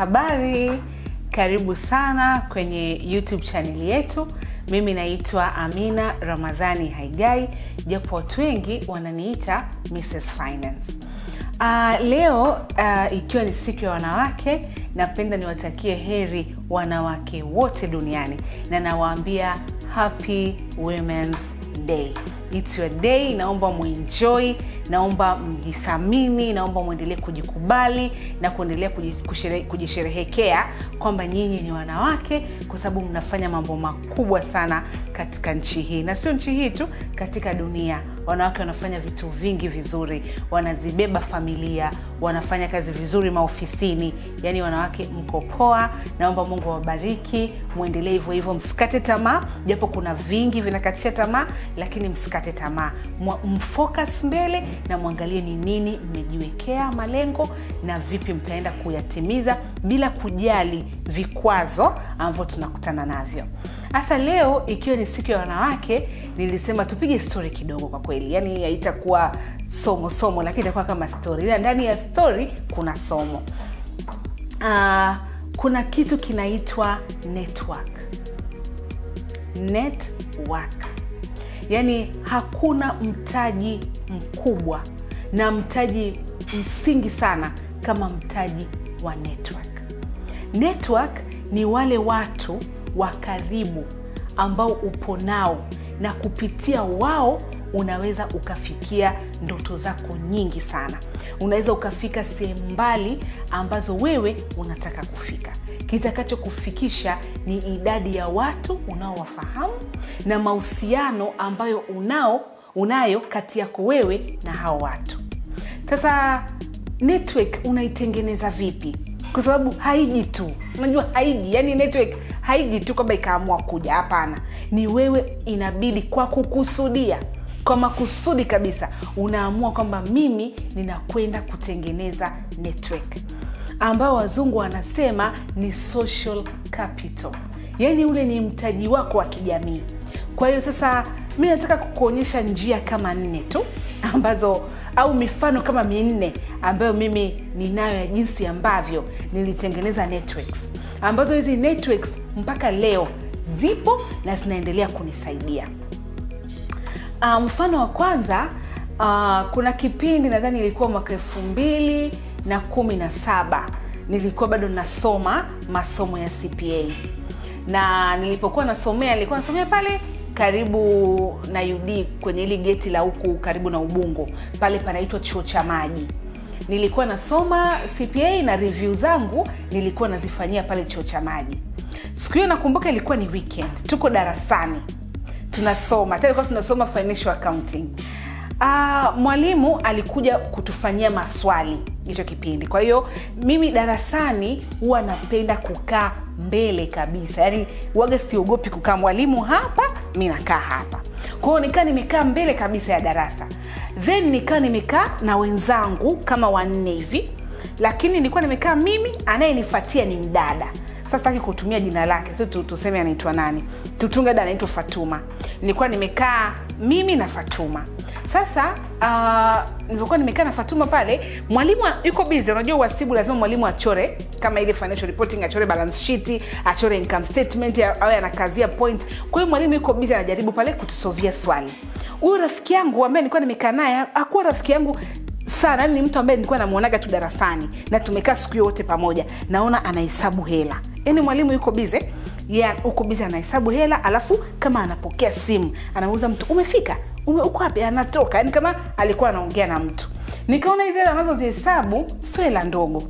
habari karibu sana kwenye youtube chaneli yetu mimi naitwa amina ramadhani haigai japo watu wengi wananiita mrs finance uh, leo uh, ikiwa ni siku ya wanawake napenda niwatakie heri wanawake wote duniani na nawaambia happy womens day It's your day naomba muenjoy naomba mjithamini naomba mwendelee kujikubali na kuendelea kuji- kujisherehekea kwamba nyinyi ni wanawake kwa sababu mnafanya mambo makubwa sana katika nchi hii na sio nchi hii tu katika dunia wanawake wanafanya vitu vingi vizuri wanazibeba familia wanafanya kazi vizuri maofisini yaani wanawake mko poa naomba mungu awabariki mwendelee hivyo hivyo msikate tamaa japo kuna vingi vinakatisha tamaa lakini msikate tamaa Mwa- mfocus mbele na mwangalie ni nini mmejiwekea malengo na vipi mtaenda kuyatimiza bila kujali vikwazo ambavyo tunakutana navyo hasa leo ikiwa ni siku ya wanawake nilisema tupige stori kidogo kwa kweli yaani haitakuwa somo somo lakini itakuwa kama stori ila ndani ya stori kuna somo uh, kuna kitu kinaitwa network network yaani hakuna mtaji mkubwa na mtaji msingi sana kama mtaji wa network network ni wale watu wa karibu ambao upo nao na kupitia wao unaweza ukafikia ndoto zako nyingi sana unaweza ukafika sehemu mbali ambazo wewe unataka kufika kitakachokufikisha ni idadi ya watu unaowafahamu na mahusiano ambayo unao unayo kati yako wewe na hao watu sasa network unaitengeneza vipi kwa sababu haiji tu unajua haiji yani network haiji tu kwamba ikaamua kuja hapana ni wewe inabidi kwa kukusudia kwa makusudi kabisa unaamua kwamba mimi ninakwenda kutengeneza network ambao wazungu wanasema ni social capital yaani ule ni mtaji wako wa kijamii kwa hiyo sasa mi nataka kukuonyesha njia kama nne tu ambazo au mifano kama minne ambayo mimi ninayo ya jinsi ambavyo nilitengeneza networks ambazo hizi networks mpaka leo zipo na zinaendelea kunisaidia uh, mfano wa kwanza uh, kuna kipindi nadhani ilikuwa mwaka elfu mbili na kumi na saba nilikuwa bado nasoma masomo ya cpa na nilipokuwa nasomea nilikuwa nasomea pale karibu na ud kwenye hili geti la huku karibu na ubungo pale panaitwa chuo cha maji nilikuwa nasoma cpa na review zangu nilikuwa nazifanyia pale chuo cha maji siku hiyo nakumbuka ilikuwa ni weekend tuko darasani tunasoma hata ilikuwa tunasoma financial accounting uh, mwalimu alikuja kutufanyia maswali hicho kipindi kwa hiyo mimi darasani huwa napenda kukaa mbele kabisa yaani waga siogopi kukaa mwalimu hapa mi nakaa hapa kwa hiyo nikaa nimekaa mbele kabisa ya darasa then nikaa nimekaa na wenzangu kama wanne hivi lakini nilikuwa nimekaa mimi anayenifatia ni mdada sasa taki kutumia jina lake si tu- tuseme anaitwa nani tutunge dada anaitwa fatuma nilikuwa nimekaa mimi na fatuma sasa uh, nilivyokuwa nimekaa na fatuma pale mwalimu yuko bizi unajua uhasibu lazima mwalimu achore kama ile financial reporting achore balance sheet achore income statement awe anakazia point kwa hiyo mwalimu yuko bizi anajaribu pale kutusovia swali huyu rafiki yangu ambaye nilikuwa nimekaa naye akuwa rafiki yangu sana ni mtu ambaye nilikuwa namuonaga tu darasani na tumekaa siku yote pamoja naona anahesabu hela yaani mwalimu yuko bize yeah, uko bize anahesabu hela alafu kama anapokea simu anamuuza mtu umefika Ume, uko wapi anatoka yaani kama alikuwa anaongea na mtu nikaona hizi hela anazozihesabu sio hela ndogo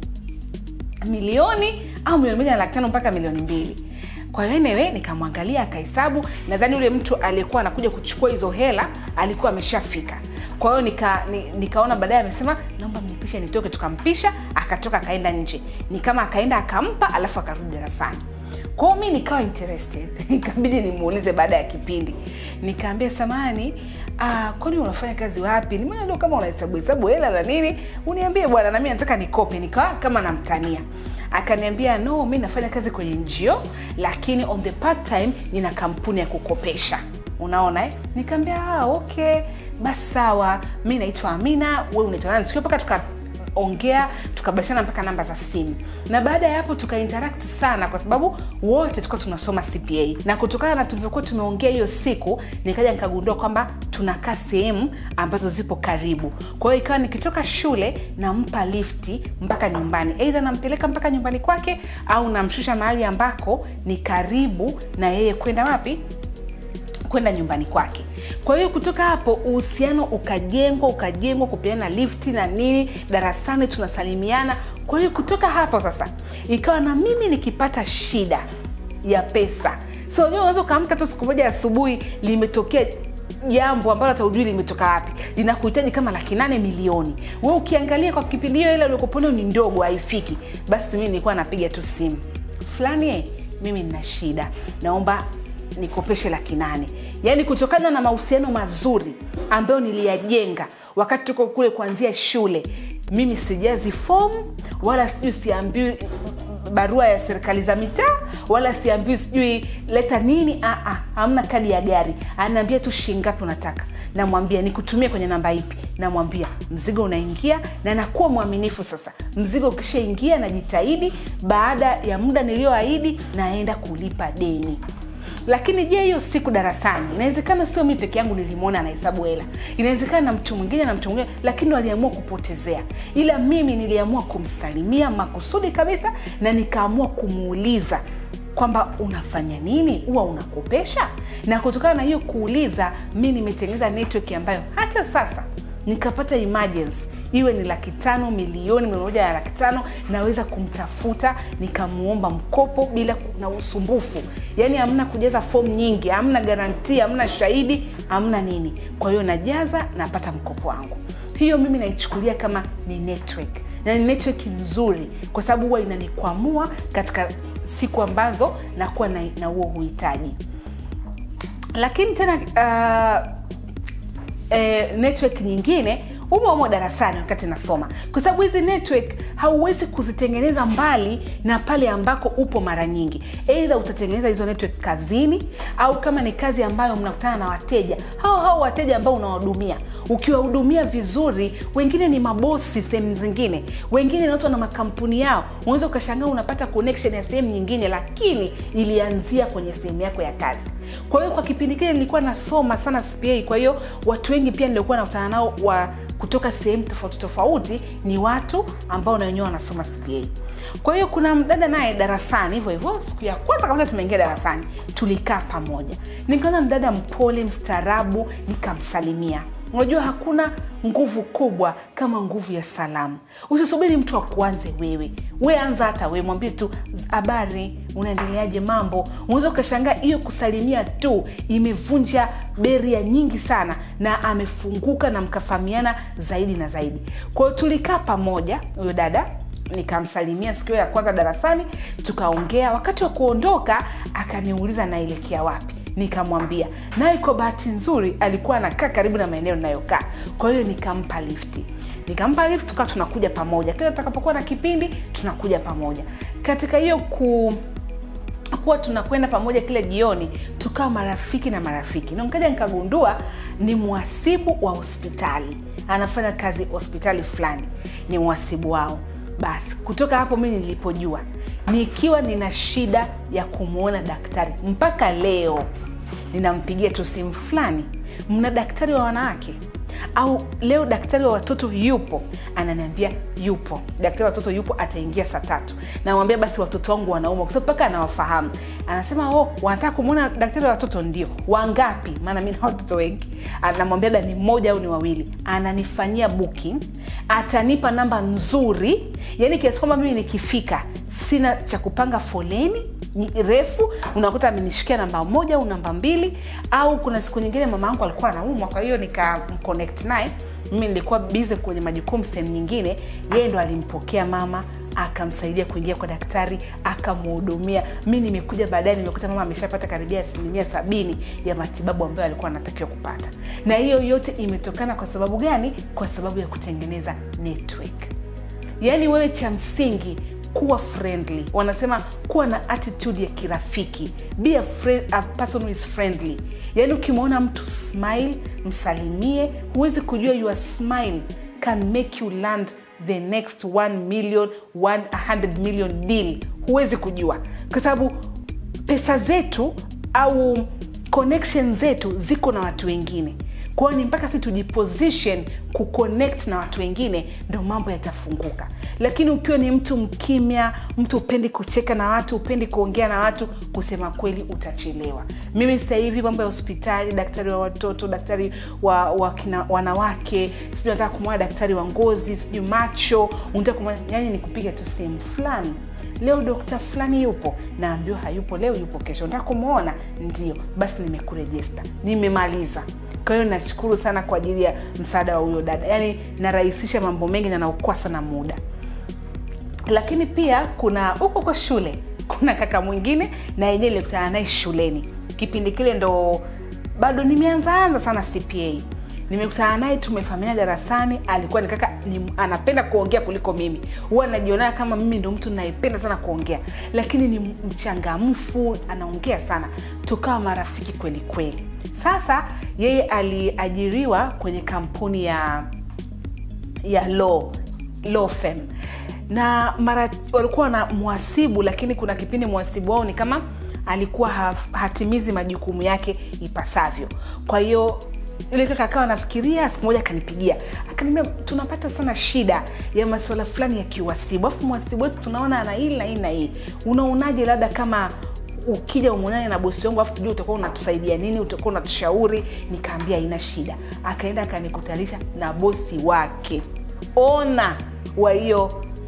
milioni au milioni moja na laki tano mpaka milioni mbili kwa hiyo enewe nikamwangalia akahesabu nadhani yule mtu aliyekuwa anakuja kuchukua hizo hela alikuwa ameshafika kwa hiyo nika, ni, nikaona baadaye amesema naomba mnipishe nitoke tukampisha akatoka akaenda nje ni kama akaenda akampa alafu akarudi darasani kwao mi nikawa interested ikabidi nimuulize baada ya kipindi nikaambia samani ah, kwani unafanya kazi wapi nimeona ndio kama unahesabu hesabu hela na nini uniambie bwana nami nataka nikope nikawa kama namtania akaniambia no mi nafanya kazi kwenye njio lakini on the part time nina kampuni ya kukopesha unaona eh? nikaambia ah, okay basi sawa mi naitwa amina we unaitwa nani sikio mpaka tuka tukaongea tukabashana mpaka namba za simu na baada ya hapo tukainteract sana kwa sababu wote tulikuwa tunasoma cpa na kutokana na tulivyokuwa tumeongea hiyo siku nikaja nikagundua kwamba tunakaa sehemu ambazo zipo karibu kwa hiyo ikawa nikitoka shule nampa lifti mpaka nyumbani eidha nampeleka mpaka nyumbani kwake au namshusha mahali ambako ni karibu na yeye kwenda wapi kwenda nyumbani kwake kwa hiyo kutoka hapo uhusiano ukajengwa ukajengwa kupeana lifti na nini darasani tunasalimiana kwa hiyo kutoka hapo sasa ikawa na mimi nikipata shida ya pesa so unajua unaweza ukaamka tu siku moja asubuhi limetokea jambo ambalo hata ujui limetoka wapi linakuhitaji kama laki nane milioni we ukiangalia kwa kipindi hiyo ile uliokoponeo ni ndogo haifiki basi mimi nilikuwa napiga tu simu fulani eh, mimi nina shida naomba nikopeshe laki nane yaani kutokana na mahusiano mazuri ambayo niliyajenga wakati tuko kule kuanzia shule mimi sijazi fomu wala sijui siambiwi barua ya serikali za mitaa wala siambiwi sijui leta nini Aa, hamna kadi ya gari anaambia tu shingapi unataka namwambia nikutumie kwenye namba ipi namwambia mzigo unaingia na nakuwa mwaminifu sasa mzigo ukishaingia najitahidi baada ya muda niliyoahidi naenda kulipa deni lakini je hiyo siku darasani inawezekana sio mi peke yangu nilimwona anahesabu hela inawezekana na mtu mwingine na mtu mwingine lakini waliamua kupotezea ila mimi niliamua kumsalimia makusudi kabisa na nikaamua kumuuliza kwamba unafanya nini huwa unakopesha na kutokana na hiyo kuuliza mi nimetengeneza network ambayo hata sasa nikapata emergency iwe ni laki tano milioni mia moja na laki tano naweza kumtafuta nikamuomba mkopo bila ku- na usumbufu yaani hamna kujaza fomu nyingi hamna garantia hamna shahidi hamna nini kwa hiyo najaza napata mkopo wangu hiyo mimi naichukulia kama ni network na ni network nzuri kwa sababu huwa inanikwamua katika siku ambazo nakuwa na na huo uhitaji lakini tena uh, eh, network nyingine umo umo darasani wakati nasoma kwa sababu hizi network hauwezi kuzitengeneza mbali na pale ambako upo mara nyingi eidha utatengeneza hizo network kazini au kama ni kazi ambayo mnakutana na wateja hao hao wateja ambao unawahudumia ukiwahudumia vizuri wengine ni mabosi sehemu zingine wengine ni watu wana makampuni yao unaweza ukashangaa unapata connection ya sehemu nyingine lakini ilianzia kwenye sehemu yako ya kazi kwa hiyo kwa kipindi kile nilikuwa nasoma sana cpa kwa hiyo watu wengi pia niliokuwa nakutana nao wa kutoka sehemu tofauti tofauti ni watu ambao na wenyewe wanasoma cpa kwa hiyo kuna mdada naye darasani hivyo hivyo siku ya kwanza kabla tumeingia darasani tulikaa pamoja nikaona mdada mpole mstaarabu nikamsalimia unajua hakuna nguvu kubwa kama nguvu ya salamu usisubiri mtu akuanze wewe we anza hata we mwambie tu habari unaendeleaje mambo unaweza ukashangaa hiyo kusalimia tu imevunja beria nyingi sana na amefunguka na mkafahamiana zaidi na zaidi kwa hiyo tulikaa pamoja huyo dada nikamsalimia siku hiyo ya kwanza darasani tukaongea wakati wa kuondoka akaniuliza naelekea wapi nikamwambia naye kwa bahati nzuri alikuwa anakaa karibu na maeneo ninayokaa kwa hiyo nikampa lifti nikampa lift tukawa tunakuja pamoja kila tutakapokuwa na kipindi tunakuja pamoja katika hiyo ku kuwa tunakwenda pamoja kila jioni tukawa marafiki na marafiki na nikaja nikagundua ni mhasibu wa hospitali anafanya kazi hospitali fulani ni mhasibu wao basi kutoka hapo mimi nilipojua nikiwa nina shida ya kumwona daktari mpaka leo ninampigia tu simu fulani mna daktari wa wanawake au leo daktari wa watoto yupo ananiambia yupo daktari wa watoto yupo ataingia saa tatu namwambia basi watoto wangu wanauma kwa sababu mpaka anawafahamu anasema oh wanataka kumwona daktari wa watoto ndio wangapi maana mi na watoto wengi namwambia da ni mmoja au ni wawili ananifanyia booking atanipa namba nzuri yani kiasi kwamba mimi nikifika sina cha kupanga foleni refu unakuta amenishikia namba moja au namba mbili au kuna siku nyingine mama yangu alikuwa anaumwa kwa hiyo nikamconnect naye mimi nilikuwa bize kwenye majukumu sehemu nyingine yeye ndo alimpokea mama akamsaidia kuingia kwa daktari akamhudumia mi nimekuja baadaye nimekuta mama ameshapata karibia asilimia sabini ya matibabu ambayo alikuwa anatakiwa kupata na hiyo yote imetokana kwa sababu gani kwa sababu ya kutengeneza network yaani wewe cha msingi kuwa friendly wanasema kuwa na attitude ya kirafiki be a, friend, a person who is friendly yaani ukimwona mtu smile msalimie huwezi kujua your smile can make you land the next 1 million 100 million deal huwezi kujua kwa sababu pesa zetu au connection zetu ziko na watu wengine kwao ni mpaka si tujiposition kuconnect na watu wengine ndo mambo yatafunguka lakini ukiwa ni mtu mkimya mtu upendi kucheka na watu upendi kuongea na watu kusema kweli utachelewa mimi sasa hivi mambo ya hospitali daktari wa watoto daktari wa, wa kina, wanawake sijui nataka kumwona daktari wa ngozi sijui macho unataka kumwona yani ni kupiga tu sehemu fulani leo dokta fulani yupo naambiwa hayupo leo yupo kesho nataka kumwona ndio basi nimekurejesta nimemaliza kwa hiyo nashukuru sana kwa ajili ya msaada wa huyo dada yaani narahisisha mambo mengi na naokoa sana muda lakini pia kuna huko kwa shule kuna kaka mwingine na yenyewe nilikutana naye shuleni kipindi kile ndo bado nimeanzaanza sana cpa nimekutana naye tumefahamiana darasani alikuwa ni kaka ni, anapenda kuongea kuliko mimi huwa najionaa kama mimi ndo mtu naipenda sana kuongea lakini ni mchangamfu anaongea sana tukawa marafiki kweli kweli sasa yeye aliajiriwa kwenye kampuni ya ya law law firm na mara walikuwa na mwasibu lakini kuna kipindi mwasibu wao ni kama alikuwa haf, hatimizi majukumu yake ipasavyo kwa hiyo yule kaka akawa anafikiria siku moja akanipigia akaniambia tunapata sana shida ya masuala fulani ya kiwasibu alafu mwasibu wetu tunaona ana hili na hii na hii unaonaje labda kama ukija umwonane na bosi wangu afu tujua utakuwa unatusaidia nini utakuwa unatushauri nikaambia haina shida akaenda akanikutanisha na bosi wake ona wa hiyo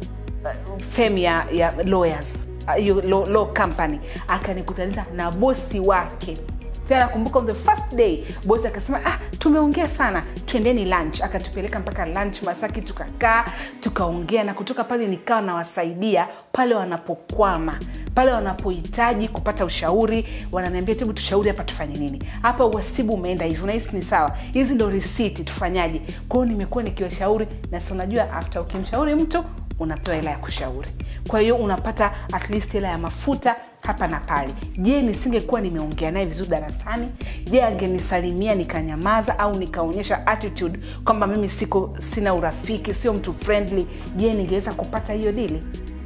uh, fem ya, ya lawyers hiyo uh, law, law company akanikutanisha na bosi wake tena nakumbuka on the first day bosi akasema ah, tumeongea sana twendeni lunch akatupeleka mpaka lunch masaki tukakaa tukaongea na kutoka pale nikawa nawasaidia pale wanapokwama pale wanapohitaji kupata ushauri wananiambia hebu tushauri hapa tufanye nini hapa uhasibu umeenda hivi unahisi ni sawa hizi ndo risiti tufanyaje kwao nimekuwa nikiwashauri na si unajua after ukimshauri mtu unapewa hela ya kushauri kwa hiyo unapata at least hela ya mafuta hapa na pale je nisingekuwa nimeongea naye vizuri darasani je angenisalimia nikanyamaza au nikaonyesha attitude kwamba mimi siko sina urafiki sio mtu friendly je ningeweza kupata hiyo dili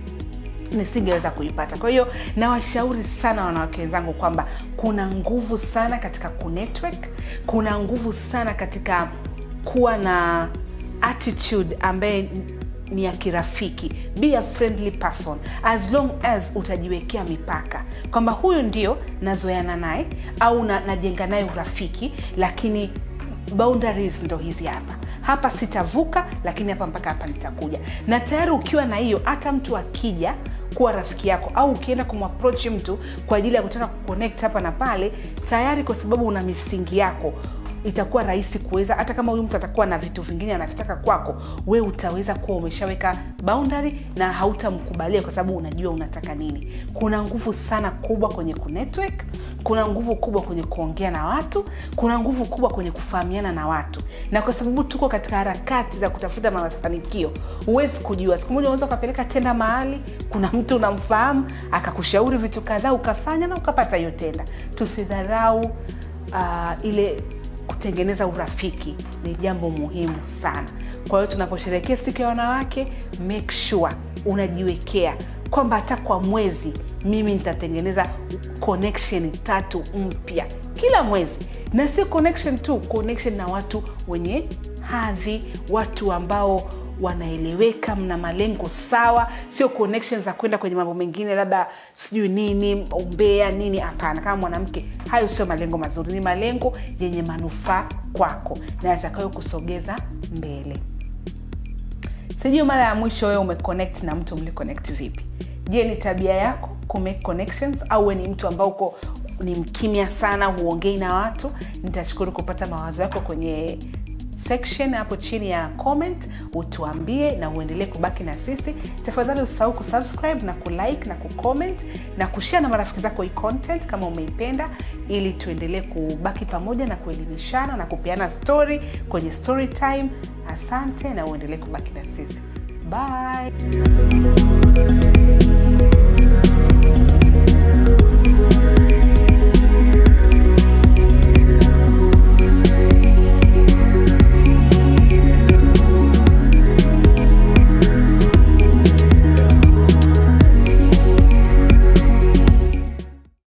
nisingeweza kuipata kwa hiyo nawashauri sana wanawake wenzangu kwamba kuna nguvu sana katika kunetwork kuna nguvu sana katika kuwa na attitude ambaye ni ya kirafiki be a friendly person as long as utajiwekea mipaka kwamba huyu ndio nazoeana naye au na, najenga naye urafiki lakini boundaries ndo hizi hapa hapa sitavuka lakini hapa mpaka hapa nitakuja na tayari ukiwa na hiyo hata mtu akija kuwa rafiki yako au ukienda kumapproach mtu kwa ajili ya kutaka kuconnect hapa na pale tayari kwa sababu una misingi yako itakuwa rahisi kuweza hata kama huyu mtu atakuwa na vitu vingine anavitaka kwako we utaweza kuwa umeshaweka boundary na hautamkubalia kwa sababu unajua unataka nini kuna nguvu sana kubwa kwenye kunetwork kuna nguvu kubwa kwenye kuongea na watu kuna nguvu kubwa kwenye kufahamiana na watu na kwa sababu tuko katika harakati za kutafuta mafanikio huwezi kujua siku moja unaweza ukapeleka tenda mahali kuna mtu unamfahamu akakushauri vitu kadhaa ukafanya na ukapata hiyo tenda tusidharau uh, ile kutengeneza urafiki ni jambo muhimu sana kwa hiyo tunaposherekea siku ya wanawake make sure unajiwekea kwamba hata kwa mwezi mimi nitatengeneza connection tatu mpya kila mwezi na sio connection tu connection na watu wenye hadhi watu ambao wanaeleweka mna malengo sawa sio connection za kwenda kwenye mambo mengine labda sijui nini umbea nini hapana kama mwanamke hayo sio malengo mazuri ni malengo yenye manufaa kwako na yatakayo kusogeza mbele sijui mara ya mwisho wewe umeconnect na mtu mliconnect vipi je ni tabia yako kumake connections au we ni mtu ambao uko ni mkimya sana huongei na watu nitashukuru kupata mawazo yako kwenye section hapo chini ya comment utuambie na uendelee kubaki na sisi tafadhali usahau kusubscribe na kulike na kucomment na kushare na marafiki zako hii content kama umeipenda ili tuendelee kubaki pamoja na kuelimishana na kupeana story kwenye story time asante na uendelee kubaki na sisi bye